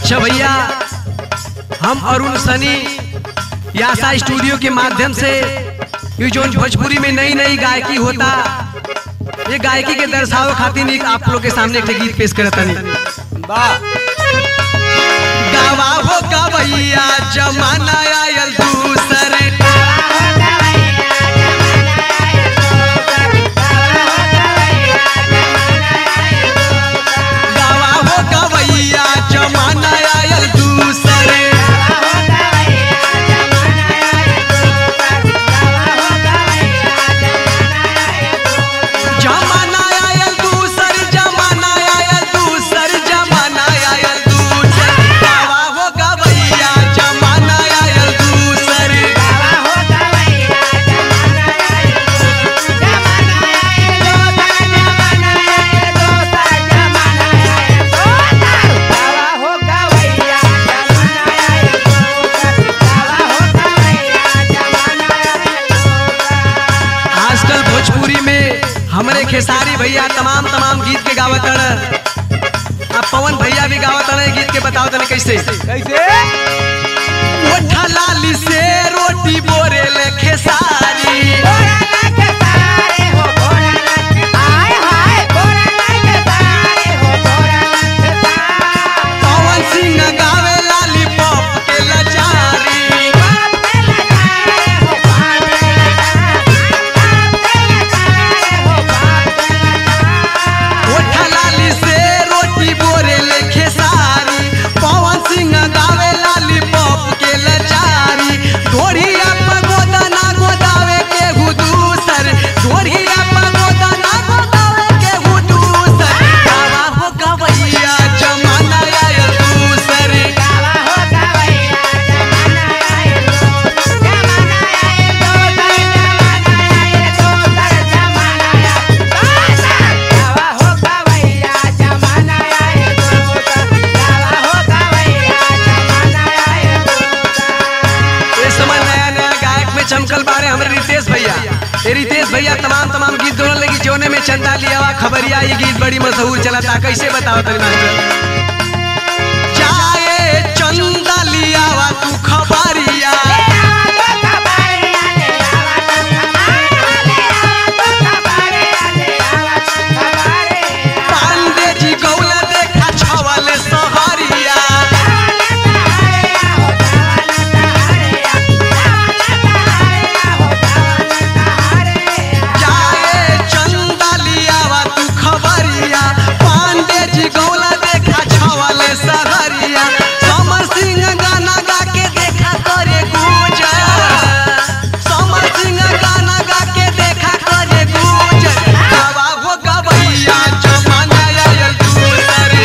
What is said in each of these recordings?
अच्छा भैया हम अरुण सनी यासा स्टूडियो के माध्यम से ये जो भोजपुरी में नई नई गायकी होता ये गायकी के दर्शावे खातिर एक आप लोग के सामने एक गीत पेश करतनी गावा हो गवैया जमाना आयल दूसरे गावा हो गवैया जमाना आयल दूसरे जमाना आयल दूसर जमाना आयल दूसर जमाना आयल दूसर गावा हो गवैया जमाना आयल दूसर आजकल भोजपुरी में हमरे खेसारी भैया तमाम तमाम गीत के गावत अब पवन भैया भी गावत गीत के बताओ तने कैसे कैसे ओठा लाली से रोटी बोरेले खेसारी पवन सिंह गावे लाली पॉप के लचारी ओठा लाली से रोटी बोरेले खेसारी पवन सिंह गावे लाली पॉप के लचारी ढोरिया पर गोदना गोदावे के हुदूसर ढोरिया पर गोदना गोदावे के हुदूसर गावा हो गवैया जमाना आयल दूसर इस समय नया नया गायक में चमकल बारे हमारे रितेश भैया ये रितेश भैया तमाम तमाम गीत दोनों लगी जोने में चंदा लिया हुआ खबरिया ये गीत बड़ी मशहूर चला था कैसे बताओ तनी मास्टर चाहे चंदा लिया हुआ तू खबरिया पांडे जी गौला देखा छवल सहरिया चाहे चंदा लिया हुआ तू खबरिया पांडे जी गौला देखा छवल सहरिया समर सिंह गाना गा के देखा करे गुजर समर सिंह गाना गा के देखा करे गुजर गावा हो गवैया जमाना आयल दूसरे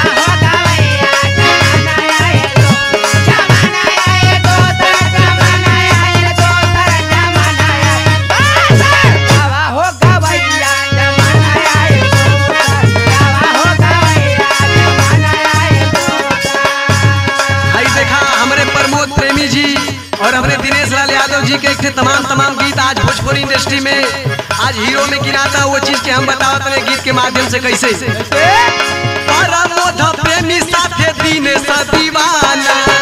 आई देखा हमारे प्रमोद प्रेमी जी और हमारे दिनेश लाल यादव जी के एक थे तमाम तमाम गीत आज भोजपुरी इंडस्ट्री में आज हीरो में गिनाता वो चीज के हम बताओ तने गीत के माध्यम से कैसे प्रमोद प्रेमी साथे दिनेश दीवाना